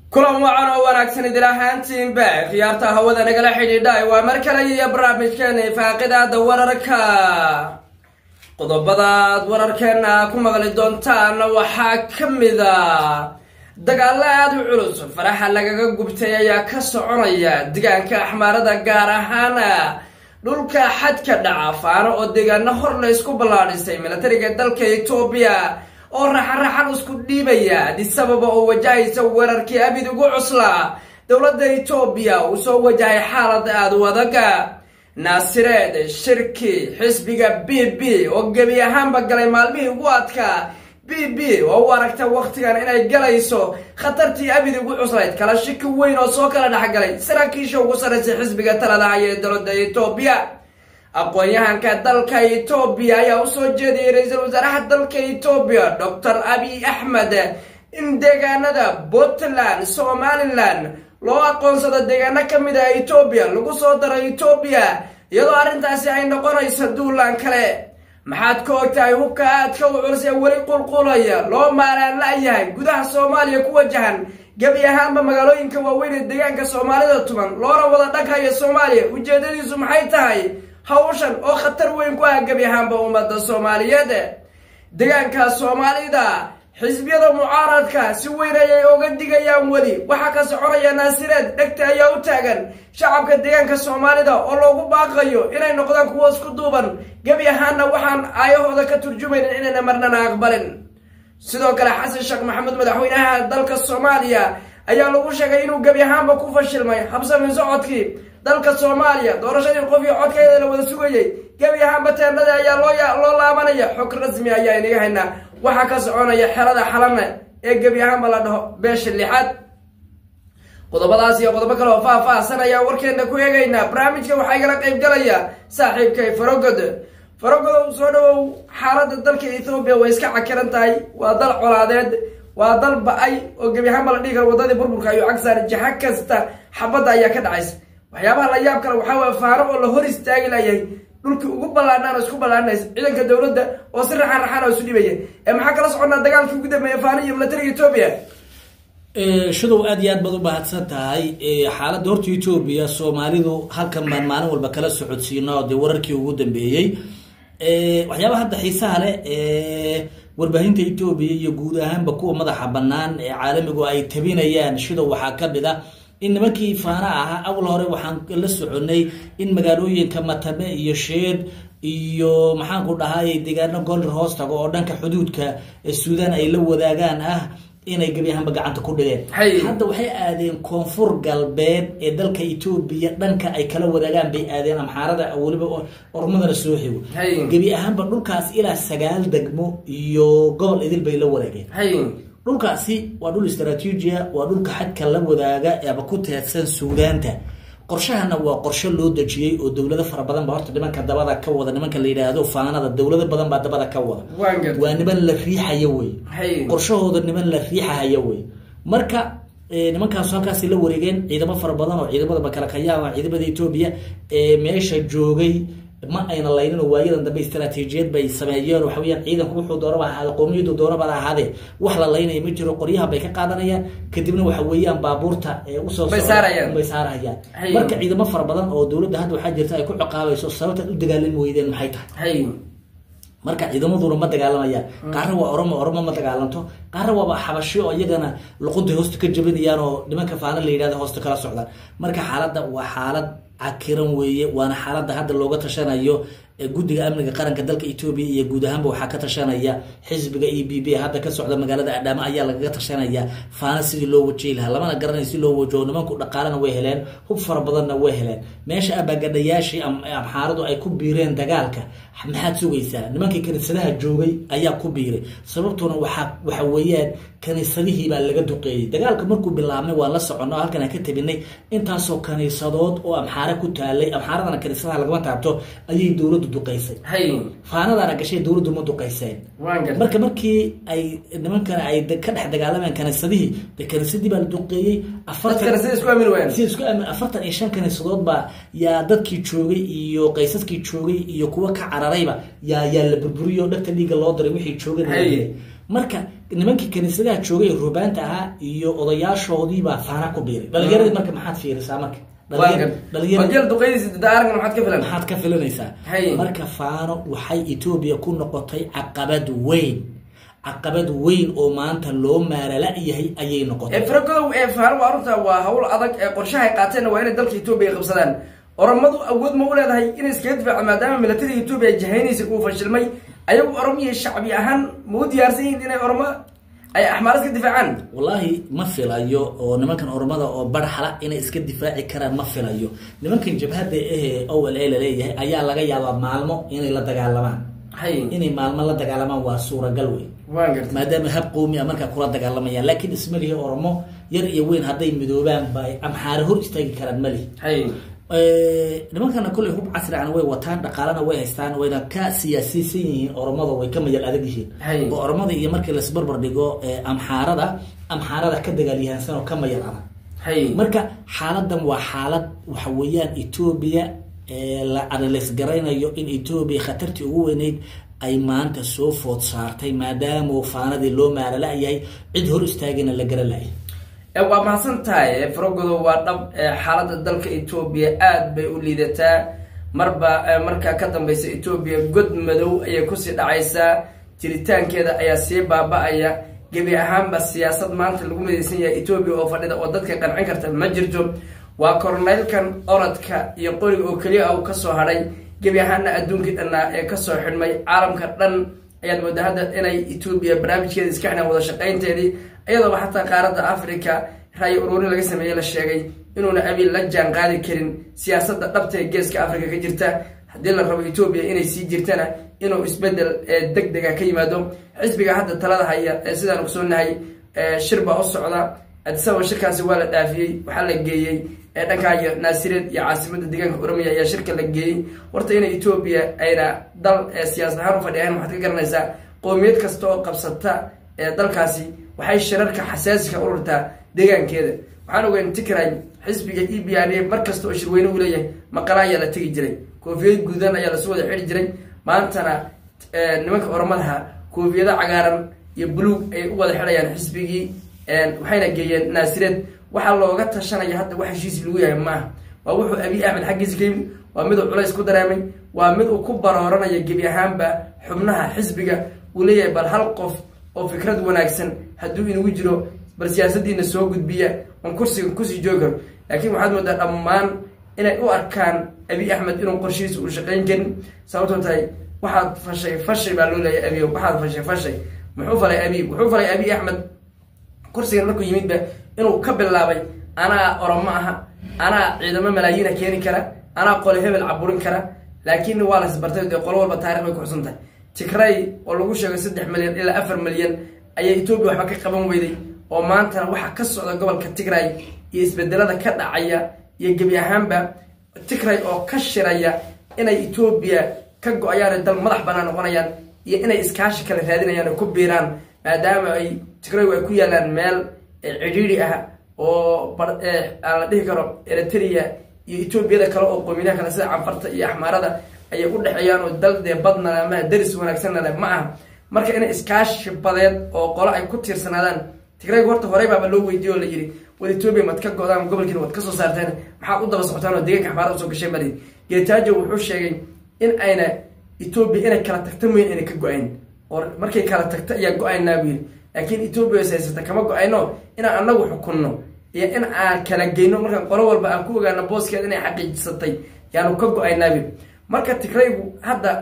kulan wacan oo wanaagsan idil ahaantiinba khiyaarta hawada nagala xidhiidha waa mar kale iyo barnaamijkeena faaqidaada wararka qodobadaad wararkeena ku maqli doontaan waxaa ka mida dagaalo aada u culus faraxa lagaga gubtay ayaa ka soconaya deegaanka axmaarada gaar ahaana dhulka xadka dhaca faano oo deegaano hor la isku ballaadhisay milatariga dalka etoobiya oo raxaraxan isku dhiibaya adisababa oo wajahaysa weerarkii abid ugu cuslaa dowladda etoobiya uu soo wajahay xaalad aada u adaga naasireed shirki xisbiga b b oo gebi ahaanba galay maalmihii ugu adkaa b b oo u aragta wakhtigan inay galayso khatartii abid ugu cuslayd kala shiki weyn oo soo kala dhexgalay saraakiisha ugu sarraysay xisbiga talada haya ee dowladda etoobiya aqoon-yahanka dalka etoobiya ayaa usoo jeediyay ra-iisul wasaaraha dalka etoobiya doctor abiy axmed in deegaanada puntland somalilan loo aqoonsado deegaano ka mid ah etoobiya lagu soo daro etoobiya iyadoo arrintaasi ay noqonayso duulaan kale maxaad ka ogtahay hubka aadka u culus ee weli qulqulaya loo maalaan la-yahay gudaha soomaaliya ku wajahan gebi ahaanba magaalooyinka waaweyn ee deegaanka soomaalida tuban loona wada dhaghayo soomaaliya ujeedadiisu maxay tahay hawshan oo khatar weyn ku ah gebi ahaanba ummadda soomaaliyeed deegaanka soomaalida xisbiyada mucaaradka si weyn ayay oga digayaan weli waxaa ka soconaya naasireed dhegta ayaa u taagan shacabka deegaanka soomaalida oo loogu baaqayo inay noqdaan kuwa isku duuban gebi ahaanna waxaan aayahooda ka turjumaynin inayna marnana aqbalin sidoo kale xasan sheekh maxamuud madaxweynaha dalka soomaaliya ayaa lagu sheegay inuu gebi ahaanba ku fashilmay habsami socodkii dalka soomaaliya doorashadii qof iyo codkeeda la wada sugayay gebi ahaanba teendhada ayaa loo laabanaya xog rasmi ayaa inaga haynaa waxaa ka soconaya xerada xalana ee gebi ahaanba la dhaho beesha lixaad qodobadaas iyo qodobo kale oo faah-faahsan ayaa warkeena ku eegaynaa barnaamijka waxaa igala qayb galaya saaxiibkay farogod farogodow soo dhawow xaaladda dalka ethoobiya way iska cakiran tahay waa dal colaadeed waa dal ba-ay oo gebi ahaanba la dhihi karo wadadii burburka ayuu cagsaar jaha kasta xabadda ayaa ka dhacaysa waxyaabaha la yaab kale waxaa waye faano oo la hor istaagi layahay dhulkii ugu ballaanaan oo isku ballaanaysa ciidanka dowladda oo si raxan raxan oo isu dhibaya ee maxaa kala soconnaa dagaalkii ugu dambeeya faano iyo milatariga etoobiya shadow aad iyo aad baad u mahadsan tahay xaaladda horta etoobiya soomaalidu halkan baan maalin walba kala socodsiino dee wararkii ugu dambeeyey waxyaabaha hadda xiisaha leh warbaahinta etoobiya iyo guud ahaanba kuwa madaxa banaan ee caalamigu ay tabinayaan shidow waxaa ka mid a in nimankii faana ahaa awal hore waxaan la soconay in magaalooyinka matame iyo sheed iyo maxaanku dhahay deegaano golir hoos tago oo dhanka xuduudka suudaan ay la wadaagaan ah inay gebi ahaanba gacanta ku dhigeen hadda waxay aadeen koonfur galbeed ee dalka etoobiya dhanka ay kala wadaagaan bay aadeen amxaarada weliba ormadana soo xigo gebi ahaanba dhulkaas ilaa sagaal degmo iyo gobol idil bay la wadaageen dhulkaasi waa dhul istraatiijia waa dhulka xadka la wadaaga ama ku teedsan suudaanta qorshahana waa qorshe loo dejiyey oo dowlado fara badan ba horta nimanka dabada ka wada nimanka la yidhaahdo faanada dowlado badan baa dabada ka wada waa niman la riixaya wey qorshahooda niman la riixahaya wey marka nimankaasu halkaasi la wareegeen ciidamo fara badan oo ciidamada makalakayaama ciidamada etoobiya ee meesha joogay ma ayna laynin oo waayadan dambe istraatiijiyad bay sameeyeen waxa weyaan ciidanku wuxuu doonaba ahaade qowmiyadu doonabada ahaadee wax la laynaya ma jiro qoryaha bay ka qaadanayaan kadibna waxa weeyaan baabuurta usoo bay saarahayaan marka ciidamo fara badan oo dowladda hadda waxaa jirta ay ku ciqaabayso sababtaad u dagaalami weydeen maxay tahay marka ciidamaduna ma dagaalamayaan qaarna waa oromo oromo ma dagaalanto qaarna waaba xabashi oo iyagana luqunta hoosta ka jabinayaan oo nimanka faana la yidhahda hoosta kala socdaan marka xaaladda waa xaalad cakiran weeye waana xaaladda hadda looga tashanayo guddiga amniga qaranka dalka etoobiya iyo guud ahaanba waxaa ka tashanaya xisbiga e b b hadda ka socda magaalada adhaamo ayaa lagaga tashanaya faana sidii loo wajeyi lahaa lamana garanay si loo wajaho nimanku dhaqaalana way heleen hub fara badanna way heleen meesha abaagadhayaashii amxaaradu ay ku biireen dagaalka maxaad sugaysaa nimankii kaniisadaha joogay ayaa ku biiray sababtuna waxa waxa weeyaan kaniisadihii baa laga duqeeyey dagaalka markuu bilaabmay waa la socono oo halkan aan ka tabinay intaasoo kaniisadood oo amxaara ku taalay amxaaradana kaniisadaha lagama taabto ayay dowladdu duqaysay faanadaana gashay dowladdu ma duqayseen marka markii ay nimankana ay ka dhex dagaalameen kaniisadihii de kaniisadii baa la duqeeyey afartan iyo shan kaniisadood baa yaa dadkii joogay iyo qaysaskii joogay iyo kuwa ka cararayba yaa yaa la burburiyo dhagta dhiigga loo diray wixii joogay marka nimankii kaniisadaha joogay rubaanta ahaa iyo odayaashoodii baa faana ku biiray dhalinyaradii marka maxaad fiirisaa marka dhalinyar duqeydiisa daaran maxaad ka filan maxaad ka filanaysaa Hay. marka faano waxay etoobiya ku noqotay caqabad weyn caqabad weyn oo maanta loo maalala-yahay ayay noqotay faragodow ee faano waa runta waa hawl adag ee qorshahay qaateenna waa inay dalka etoobiya qabsadaan oromadu awood ma u leedahay inay iskaga difaaco maadaama milatariga etoobiya ay jahaynaysa uu fashilmay ayagu oromiya shacbi ahaan ma u diyaarsan yihiin inay oromo ay axmaarad ka difaacaan wallaahi ma filayo oo nimankan ormada oo barxala inay iska difaaci karaan ma filayo nimankan jabhadda ahee owel ee laleeyahay ayaa laga yaabaa maalmo inay la dagaalamaan hay inay maalmo la dagaalamaan waa suuragal wey waan garta maadaama hab qowmi a markaa kula dagaalamayaan laakiin ismalihi oromo yar iyo weyn hadday midoobaan ba ay amxaare hor istaagi karaan malihi hay nimankana kolley hub casrigana way wataan dhaqaalana way haystaan wayna ka siyaasiysan yihiin oromada way ka mayal adag yihiin Hay. oo oromada iyo markii laisbarbar dhigo eh, amxaarada amxaarada ka dagaalyahansan oo ka mayal adag hay marka xaaladan waa xaalad waxa weeyaan etoobiya ee la adales garaynayo in etoobiya khatartii ugu weyneyd ay maanta soo food saartay maadaama faanadii loo maalala-yahay cid hor istaagina la garalayahay ee waa mahadsan tahay farogodo waa dhab ee xaaladda dalka etoobiya aad bay u liidataa marba ee markaa ka dambeysa etoobiya god madow ayay kusii dhacaysaa jiritaankeeda ayaa sii baaba-aya gebi ahaanba siyaasad maanta lagu midaysan yahay etoobiya oo fadhida oo dadka qancin karta ma jirto waa koroneylkan orodka iyo qoriga oo keliya ah uu kasoo hadhay gebi ahaana adduunkii dhannaa ee kasoo xidhmay caalamka dhan ayaad moodaa hadda inay etoobiya barnaamijkeeda iska xidhaan wada shaqaynteedii iyadooba xataa qaaradda africa raayo ururin laga sameeyey la sheegay inuuna abiil la jaan qaadi karin siyaasadda dhabta ee geeska africa ka jirta haddii la rabo etoobiya inay sii jirtana inuu isbedel ee deg dega ka yimaado xisbiga hadda talada haya ee sidaan ogsoonahay shir baa u socda adisaba shirkaasi waa la dhaafiyey waxaa la geeyey ee dhankaa iyo naasireed iyo caasimada deegaanka oromiya ayaa shirka la geeyey horta inay etoobiya ayna dal ee siyaasad ahaan u fadhiyahan waxaad ka garanaysaa qowmiyad kasta oo qabsata ee dalkaasi waxay shirarka xasaasiga ururtaa deegaankeeda waxaan ogeyn tikray xisbiga e b r a mar kasta oo shirweyne uu leeyahay maqala ayaa la tegi jiray koofiyad guudan ayaa lasu wada xidhi jiray maantana nimanka oromadaha koofiyado cagaaran iyo buluug ay u wada xidhayaan xisbigii waxayna geeyeen naasireed waxaa looga tashanaya hadda wax heshiisi lagu yahay maaha waa wuxuu abiy axmed xaggiisa ka yimid waa miduu culays ku dareemay waa mid uu ku barooranaya gebi ahaanba xubnaha xisbiga uu leeyahay bal hal qof oo fikrad wanaagsan hadduu inagu jiro bal siyaasadiina soo gudbiya on kursiga kusii joogi karo laakiin waxaad moodaa dhammaan inay u arkaan abiy axmed inuu qorshihiisa uu shaqayn karin sababtoo tahay waxaad fashay fashay baa loo leeyahay abiy waxaad fashay fashay muxuu falay abiy wuxuu falay abiy axmed kursigan markuu yimidba inuu ka bilaabay anaa oromo aha anaa ciidamo malaayiina keeni kara anaa qole hebel caburin kara laakiin waa lasbartay dee qolo walba taarikh bay kuxusan tahay tigray oo lagu sheegay saddex milyan ilaa afar milyan ayaa etoobiya waxba ka qaban weyday oo maantana waxaa ka socda gobolka tigray iyo isbedelada ka dhacaya iyo gebi ahaanba tigray oo ka shiraya inay etoobiya ka go-ayaan dal madax banaan noqonayaan iyo inay iskaashi kale raadinayaan oo ku biiraan maadaama ay tigraygu ay ku yaalaan meel cidhiidhi ah oo aan la dhihi karo eritrea iyo etoobiyada kale oo qoominaha kale sida canfarta iyo axmaarada ayay u dhexeeyaan oo dal dee badna ama daris wanaagsanna leh ma aha marka inay iskaashi badeed oo qolo ay ku tiirsanaadaan tigraygu horta horey baaba loo weydiiye oo la yidhi wad etoobiya mad ka go-daan gobolkiina waad ka soo saarteen maxaad u daba socotaan oo deegaanka axmaarada usoo gasheen bali geetaajo wuxuu sheegay in ayna etoobiya inay kala tagta mooya inay ka go-ayn oo markay kala tagta ayaa go-aynaa buu yidhi laakiin etoobiya is haysata kama go-ayno inaan anagu xukunno iyo in aan kala geyno markaan qolo walba aan ku ogaano booskeeda inay xaqiijisatay yaanu ka go-aynaa buu marka tigraygu hadda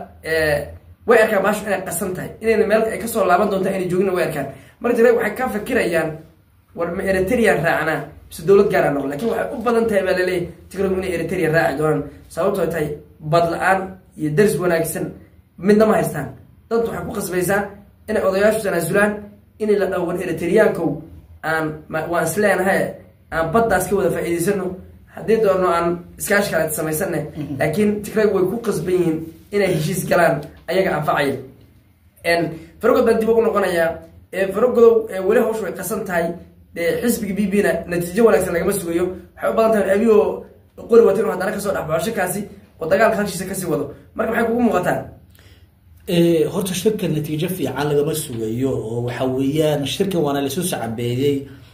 way arkaan baashu inay qasan tahay inayna meel ay kasoo laaban doonta inay joogina way arkaan marka tigraygu waxay ka fikirayaan war ma eritrean raacnaa mise dowlad gaara noqon lakin waxay u badan tahay baa laleeyahy tigraygu inay eritrea raaci doonaan sababtoo tahay bad la-aan iyo daris wanaagsan midna ma haystaan dad waxay ku qasbaysaa inay odayaashu tanaasulaan inay la dhaho war eritreankow aan waan isleenahay aan baddaas ka wada faa-iideysano haddii doono aan iskaashi kale samaysana laakiin tigraygu way ku qasban yihiin inay heshiis galaan ayaga anfacaya farogod baan dib ugu noqonayaa farogodow weli hawshu way qasan tahay dee xisbiga b b na natiijo wanaagsan lagama sugayo waxay u badan tahay abiyo qori wata inuu haddana kasoo dhexbaxo shirkaasi oo dagaalka halshiisa kasii wado marka maxay kugu muuqataa horta shirka natiijo fiican lagama sugayo oo waxa weeyaan shirkan waana laisu sacabeeyey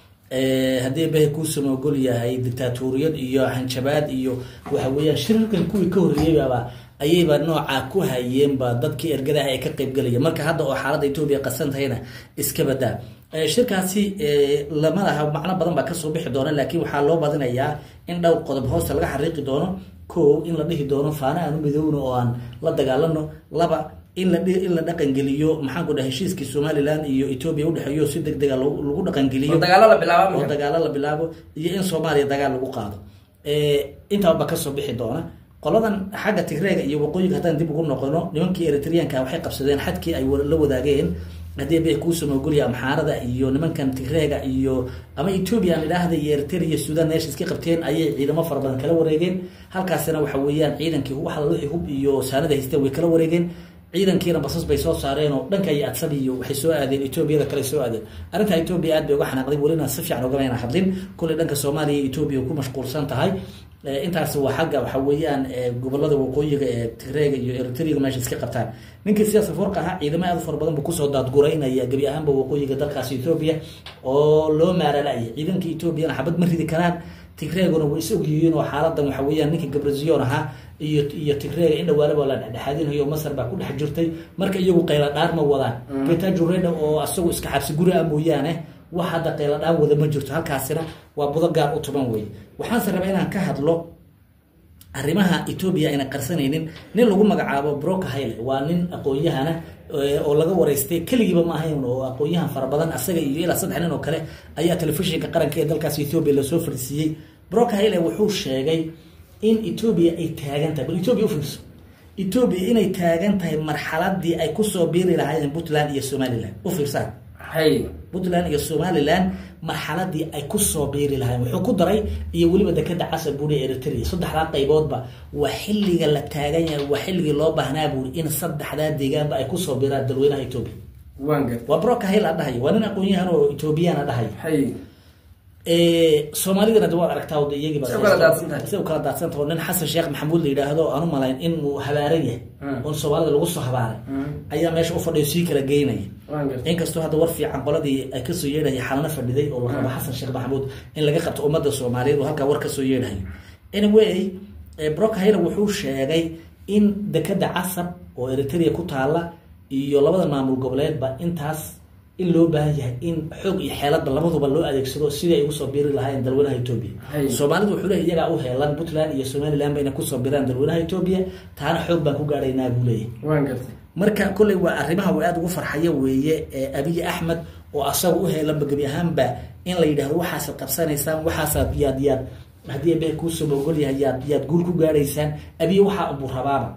haddii bahay kuusama ogol yahay dictaatoriyad iyo hanjabaad iyo waxa weeyaan shirarkan kuwii ka horreeyeyaba ayayba noocaa ku hayeenba dadkii ergadaha ay ka qeybgelaya marka hadda oo xaaladda etoobiya qasan tahayna iska badaa shirkaasi lama laha macno badan baa kasoo bixi doona laakiin waxaa loo badinayaa in dhowr qodob hoosta laga xariiqi doono ko in la dhihi doono faana aanu midoowno oo aan la dagaalano laba in la in la dhaqangeliyo maxaan ku dhaha heshiiskii somalilan iyo etoobiya udhexeeyo si deg dega lagu dhaqangeliyo dagaalo la bilaabo oo dagaalo la bilaabo iyo in soomaaliya dagaal lagu qaado intaaba kasoo bixi doona qoladan xagga tigreega iyo waqooyiga haddaan dib ugu noqono nimankii eritreanka waxay qabsadeen xadkii ay la wadaageen haddii bay kuusama ogolya amxaarada iyo nimankan tigreega iyo ama etoobiya aan idhaahda iyo eritrea iyo sudan meesha iska qabteen ayay ciidamo fara badan kala wareegeen halkaasina waxa weeyaan ciidankii wax wixii hub iyo saanada haysteen way kala wareegeen ciidankiina basas bay soo saareen oo dhanka iyo adsab iyo waxay soo aadeen etoobiyada kale soo aadeen arrintaa etoobiya aad bay uga xanaaqday welina si fiican ogamayna hadlin kulley dhanka soomaaliya iyo etoobiya ku mashquulsan tahay intaas waa xagga waxa weeyaan gobolada waqooyiga ee tigreega iyo eritriga meesha iska qabtaan ninkii siyaasa forka ahaa ciidamo aad u fara badan buu kusoo daadguraynaya gebi ahaanba waqooyiga dalkaas etoobiya oo loo maaralaya ciidanka etoobiyana xabad ma ridi karaan tigreeguna way is ogyihiin oo xaaladan waxa weeyaan ninka gabraziyon ahaa iyo iyo tigreega in dhawaalaba la dhexdhexaadinayo masar baa ku dhex jirtay marka iyagu qayla dhaar ma wadaan getajureda oo asagu iska xabsi guri ah mooyaane wax hadda qayla dhaan wada ma jirto halkaasina waa budo gaar u tuban wey waxaanse rabaa inaan ka hadlo arrimaha etoobiya ayna qarsanaynin nin lagu magacaabo broka hayle waa nin aqoon-yahana oo laga wareystay keligiiba ma ahayn oo aqoon-yahan fara badan asaga iyo ilaa saddex nin oo kale ayaa telefishinka qaranka ee dalkaas etoobiya lasoo fadhiisiiyey broka hayle wuxuu sheegay in etoobiya ay taagan tahay bal etoobiya ufiirso etoobiya inay taagan tahay marxaladii ay kusoo biiri lahaayeen puntland iyo somalilan u fiirsaan puntland iyo somalilan marxaladii ay kusoo biiri lahayen wuxuu ku daray iyo weliba dekeda casar buuri eritrea saddexdaa qayboodba waa xilliga la taagan yahay waa xilligii loo baahnaa buuri in saddexdaa deegaanba ay kusoo biiraan dalweynaha etoobiya waa broka hayl a dhahayo waa nin aqoon-yahan oo etoobiyaan a dhahayo soomaalidana de waad aragtaa de iyagiiba say u kala daadsanta oo nin xasan sheekh maxamuud la yidhaahdo aan u malayn in uu habaaran yahay oon soomaalida lagu soo habaaray ayaa meesha u fadhiyo sii kala geynaya inkastoo hadda war fiican qoladii ay kasoo yeedhaya xalano fadhiday oo la rabo xasan sheekh maxamuud in laga qabto ummadda soomaaliyeed oo halkaa war kasoo yeedhayo anyway brock hayler wuxuu sheegay in dekeda casab oo eritrea ku taala iyo labada maamul goboleedba intaas in loo baahan yahay in xoog iyo xeeladba labaduba loo adeegsado sidii ay ugu soo biiri lahaayeen dalweynaha etoobiya soomaalidu wuxuu leeyahy iyagaa u heelan puntland iyo somaliland ba inay kusoo biraan dalweynaha etoobiya taana xoog baan ku gaadhaynaa buu leeyahy marka kolley waa arrimaha uu aada ugu farxayo weeye abiy axmed oo asaga u heelanba gebi ahaanba in la yidhahdo waxaasaad qabsanaysaan waxaasaad yaad yaad haddii be kuusoo ogol yahay yaad yaad guul ku gaadhaysaan abiy waxaa unbuu rabaaba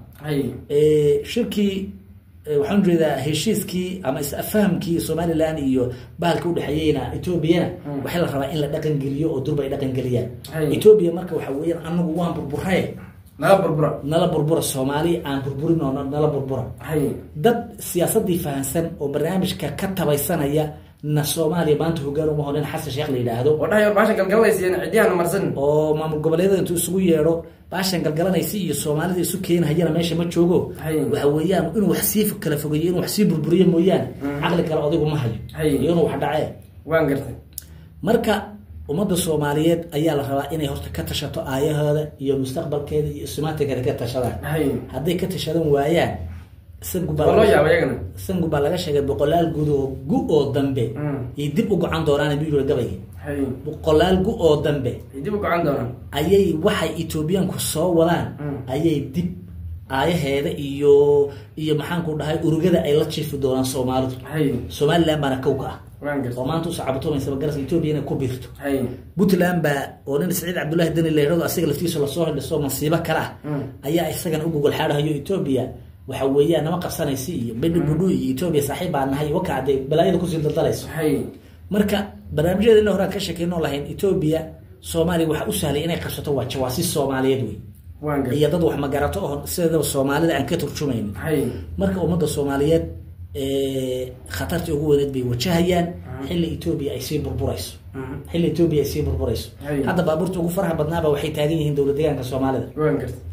shirkii waxaan ujeedaa heshiiskii ama is-fahamkii somalilan iyo bahalka udhexeeyeyna etoobiyana waxaa la rabaa in la dhaqan geliyo oo durba ay dhaqan geliyaan etoobiya marka waxa weeyaan anagu waan burburaye nala burbura nala burbura soomaali aan burburin oo nala burbura dad siyaasadii fahansan oo barnaamijka ka tabaysanaya na soomaaliya maanta hogaan uma honin xasan sheekh la yidhaahdo oo dhahay baashan galgalanaysa ciddiyahan marsan oo maamul goboleedyada intuu isugu yeedho baashan galgalanaysa iyo soomaalida isu keenhayana meesha ma joogo waxa weeyaan inuu wax sii kala fogeeyo inuu wax sii burburiyo mooyaane caqli kale odaygu ma hayo iyo inuu wax dhacee waan gartay marka ummadda soomaaliyeed ayaa la rabaa inay horta ka tashato aayahooda iyo mustaqbalkeeda iyo ismaatinkeeda ka tashadaan hadday ka tashadan waayaan sangu baa laga sheegay boqolaal gud oo gu oo dambe iyo dib u gocan doonaan buu yiri gabayga boqolaal gu oo dambe dib u gocan doonaan ayay waxay etoobiyaanku soo wadaan ayay dib aayaheeda iyo iyo maxaanku dhahay urugada ay la jiifi doonaan soomaalidu somaliland baana kow ka ah oo maanta usoo cabatumaysa garas etoobiya inay ku biirto puntland baa oo nin saciid cabdullahi deni leerado asiga laftiisa lasoo hindhiso masiibo kale ah ayaa isagana u gogol xaadhayo etoobiya waxa weeyaan nama qabsanaysa iyo bedhi budhu iyo etoobiya saaxiib baa nahay wakacday balaayada kusii daldalayso marka barnaamijyada ina horaan ka sheekeyno lahayn etoobiya soomaaliya waxa u sahlay inay qabsato waa jawaasi soomaaliyeed wey iyo dad wax magarato oo sideedaba soomaalida aan ka turjumaynin marka ummadda soomaaliyeed khatartii ugu weyneed bay wajahayaan xilli etoobiya ay sii burburayso xilli etoobiya ay sii burburayso hadda baabuurta ugu faraha badnaaba waxay taagan yihiin dowlad deegaanka soomaalida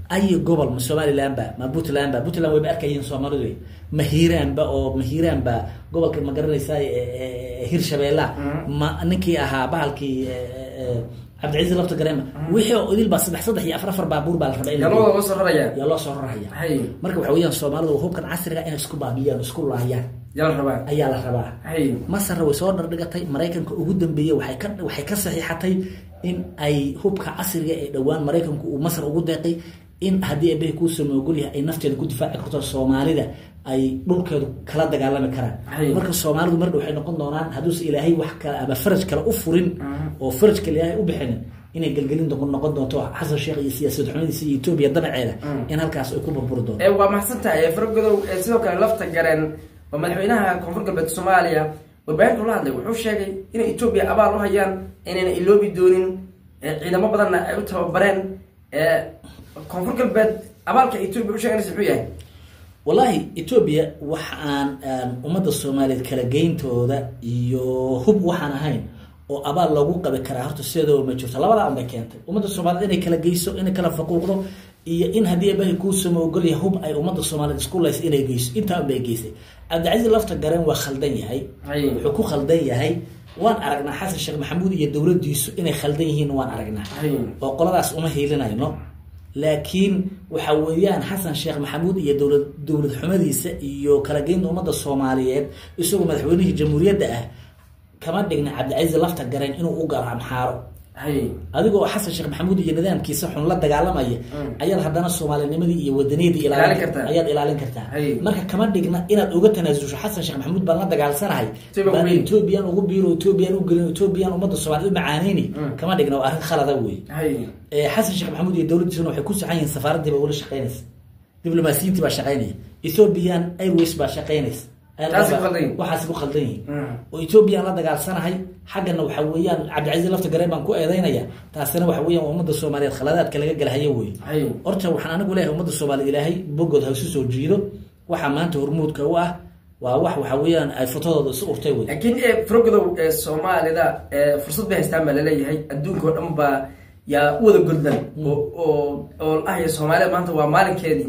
ay gobol ma somaliland ba ma puntland ba puntland wayba arkayeen soomaalidu ma hiiraan ba oo ma hiiraan ba gobolka ma garanaysaa hirshabeella ma ninkii ahaa bahalkii cabdicasiis lafta gareema wixii oo idil baa saddex saddex iyo afar afar baabuur baa la rabaa in la yaa loo soo raraya yaa loo soo raraya hay marka waxa weeyaan soomaalidu hubkan casriga inay isku baabiyaan isku laayaan yaa la rabaa ayaa la rabaa hay masarna way soo dhardhigatay maraykanka ugu dambeeyey waxay ka waxay ka saxiixatay in ay hubka casriga ee dhowaan maraykanku uu masar ugu deeqay in haddii eebbahay kuu samoogol yahay ay nafteeda ku difaaci karto soomaalida ay dhulkeedu kala dagaalami karaan Hay. marka soomaalidu mardha waxay noqon doonaan hadduuse ilaahay wax kale ama faraj kale u furin oo faraj kale ilaahay u bixinin inay gelgelin doon- noqon doonto xasan sheekh iyo siyaasad xumadiisa iyo etoobiya danaceeda in halkaas ay ku burburi doonto ee waa mahadsan tahay faragodow ee sidoo kale lafta gareen oo madaxweynaha koonfur galbeed soomaaliya warbaahintu la hadlay wuxuu sheegay inay etoobiya abaal u hayaan inayna iloobi doonin ee ciidamo badanna ay u tababareen ee koonfur galbeed abaalka etoobiya u sheeganaysa muxuu yahay wallaahi etoobiya wax aan aan ummadda soomaaliyeed kala geyntooda iyo hub waxaan ahayn oo abaal loogu qabi karaa horta sideedaba ma jirto labadaa unbay keentay ummadda soomaaliyeed inay kala geyso inay kala faquuqdo iyo in haddii ebahay kuu sama ogol yahay hub ay ummadda soomaaliyeed isku layso inay geyso intaa unbay geysay cabdicasiis lafta gareen waa khaldan yahay Hay. wuxuu ku khaldan yahay waan aragnaa xasan sheekh maxamuud iyo dowladdiisu inay khaldan yihiin waan aragnaa Hay. oo qoladaas uma hiilinayno laakiin waxa weeyaan xasan sheekh maxamuud iyo dowlad dowlad xumadiisa iyo kala geynta ummadda soomaaliyeed isagoo madaxweynihii jamhuuriyadda ah kama dhigna cabdicasiis lafta gareen inuu u galo amxaaro hay adigoo xasan sheekh maxamuud iyo nidaamkiisa xun la dagaalamaya ayaad haddana soomaalinimadii iyo wadaniyadii Ilaalin kartaa. ayaad ilaalin kartaa Hay. marka kama dhigna inaad uga tanaasusho xasan sheekh maxamuud baan la dagaalsanahay Ethiopia baan weyn. ethoobiyan ugu biiro ethoobiyan u gelin ethoobiyan ummadda soomaaliyeed u macaaneyni kama dhigna waa arrin khalada wey hay ee xasan sheekh maxamuud iyo dowladdiisuna waxay ku saxan yihiin safaaraddii baa weli shaqaynaysa diblomaasiyiintii baa shaqaynaya ethiopian airways baa shaqaynaysa Taasi ku khaldan yihiin. waxaasi ku khaldan yihiin Mm. oo ethoobiyan la dagaalsanahay xaggana waxa weeyaan cabdicasiis lafta gareen baan ku eedeynaya taasina waxa weeyaan waa ummadda soomaaliyeed khaladaadka laga galahayo wey hay horta waxaan anigu leeyahay ummadda soomaaliyeed ilaahay bogood ha isu soo jiido waxaa maanta hormuudka u ah waa wax waxa weeyaan ay fotodooda isu urtay wey laakiin ee faragodow ee soomaalida ee fursad bay haystaan baa laleeyahay adduunka oo dhan baa yaa u wada godlan oo oo oo lahaya soomaalida maanta waa maalinkeedii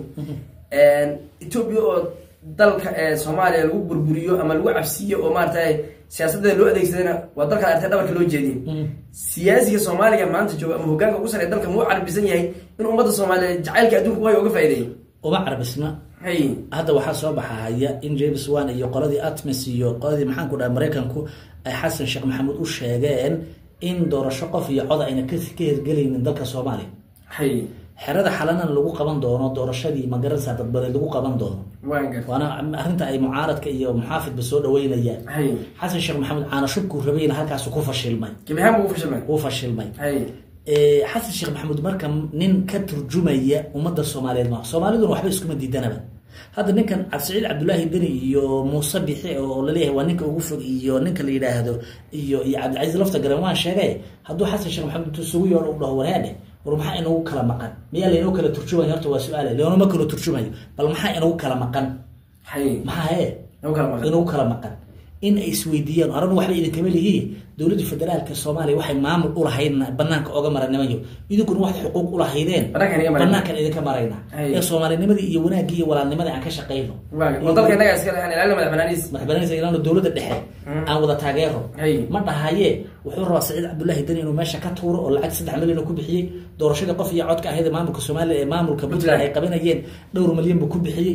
etoobiya oo dalka ee soomaaliya lagu burburiyo ama lagu cabsiiyo oo maaragtay siyaasadeeda loo adeegsadayna waa dalka artay dhabarka loo jeediyey siyaasiga soomaaliga maanta jooga ama hogaanka ugu sarreeya dalka muu carbisan yahay in ummadda soomaaliyeed jacaylka adduunka waay uga faa'iideeyey uma carbisna hay hadda waxaa soo baxahaya in james wan iyo qoladii atmis iyo qoladii maxaan ku dhaha maraykanku ay xasan sheekh maxamuud u sheegeen in doorasho qof iyo cod ayna ka ka hirgelaynin dalka soomaaliya hay xerada xalanana lagu qaban doono doorashadii magaranaysa dadbadeed lagu qaban doono waan gar waana arrinta ay mucaaradka iyo muxaafidba soo dhaweynayaan hay xasan sheekh maxamuud caana shubkuu rabayna halkaasu ku fashilmay gebi ahaan buu fashilmay uu fashilmay hay Ee, xasan sheekh maxamuud marka nin ka turjumaya ummadda soomaaliyeed maaha soomaaliduna waxba iskuma diidanaba hadda ninkan cabdisiciid cabdulaahi deni iyo muuse bixi oo laleeyahay waa ninka ugu fog iyo ninka la yidhaahdo iyo iyo cabdicasiis lafta garan waan sheegay hadduu xasan sheekh maxamuud intuu isugu yeedho u dhaho wareedhe war maxaa inagu kala maqan miyaa laynoo kala turjumayo horta waa su-aale laynoma kala turjumayo bal maxaa inagu kala maqan hay maxaa hee nagu kala maqan inagu kala maqan in ay isweydiiyaan aranu waxba idinkama lihiin dowladda federaalka soomaaliya waxay maamul ulahaydna banaanka oga maranimayo idinkuna waxay xuquuq ulahaydeen Banaankan iga marayna. banaankan idinka marayna Ay. ee soomaalinimadii iyo wanaagii iyo walaalnimadii aan ka shaqayno waa dalka innaga iska lehan ilaalina madaxbanaaniis madaxbananisa ilaano dowladda dhexe aan wada taageero Hay. ma dhahaye wuxuu rabaa saciid cabdulaahi deni inuu meesha ka tuuro oo lacag saddex milyan oo ku bixiyey doorashadii qof iyo codka ahayd ee maamulka soomaaliya ee maamulka puntland ay qabanayeen dhowr milyan buu ku bixiyey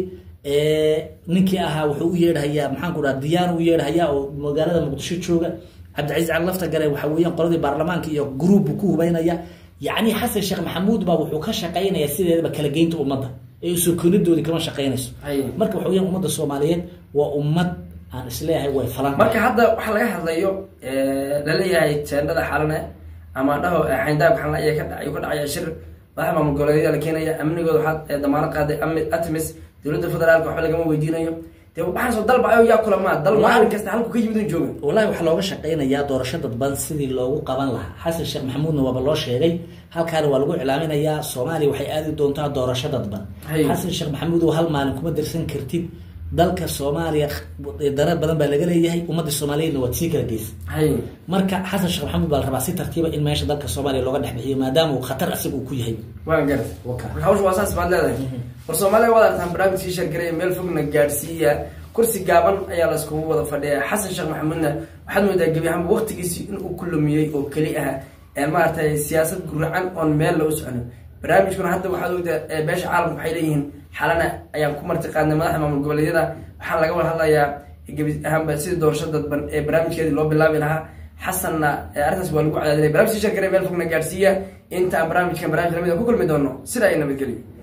ninkii ahaa wuxuu u yeedhayaa maxaan ku dhaha diyaano u yeedhayaa oo magaalada muqdisho jooga cabdicasiis cali lafta gale waxa weeyaan qoladii baarlamaanka iyo gruub buu ku hubaynaya yacni xasan sheekh maxamuud baa wuxuu ka shaqaynaya sideedaba kala geynta ummadda ee soo koonidoodii kama shaqaynayso Hay. marka waxa weeyaan ummadda soomaaliyeed waa ummad aan isleeyahay way falan marka hadda waxaa laga hadlayo laleeyahay teendhada xalane ama dhaho xayndaabka xalane ayaa ka dhacay ka dhacaya shir madaxa maamul goboleedyada la keenaya amnigooda waxaa damaano qaaday ami atmis dowladda federaalka waxba lagama weydiinayo dee waxaan soo dalba ayo yaa kulamaa dal maalin kasta halku ka yimid un jooga wallahi waxaa looga shaqaynayaa doorasho dadban sidii loogu qaban lahaa xasan sheekh maxamuudna waaba loo sheegay halkaana waa lagu iclaaminayaa soomaaliya waxay aadi doontaa doorasho dadban Hay. xasan sheekh maxamuud oo hal maalin kuma dirsan kartid dalka soomaaliya darar badan baa laga leeyahay ummadda soomaaliyeedna waad sii kala geysa hay marka xasan sheekh maxamuud baa la rabaa si tartiiba in meesha dalka soomaaliya looga dhex bixiyo maadaama uu khatar asiga uu ku yahay waan garat Waka. marka hawsha waa saas baad leedahay war soomaaliya waad artaan barnaamijkii shargaraya meel fogna gaadhsiiya kursi gaaban ayaa laiskugu wada fadhiya xasan sheekh maxamuudna waxaad moodaa gebi ahaanba waqtigiisii inuu ku lumiyey oo keli ah ee maaragtay siyaasad guracan oon meel lagu soconin barnaamijkuna hadda waxaad ogtaa ee beesha caalamka waxay leeyihiin xalana ayaan ku marti qaadnay madaxda maamul goboleedyada waxaa laga wada hadlayaa gebi ahaanba sidii doorasho dadban ee barnaamijkeedii loo bilaabi lahaa xasanna ee arrintaas waa lagu cadaadinay barnaamijkii shargaraya meel fogna gaadhsiiya inta aan barnaamijkan barnaamij lamida ku kulmi doono sida ay nabadgelyo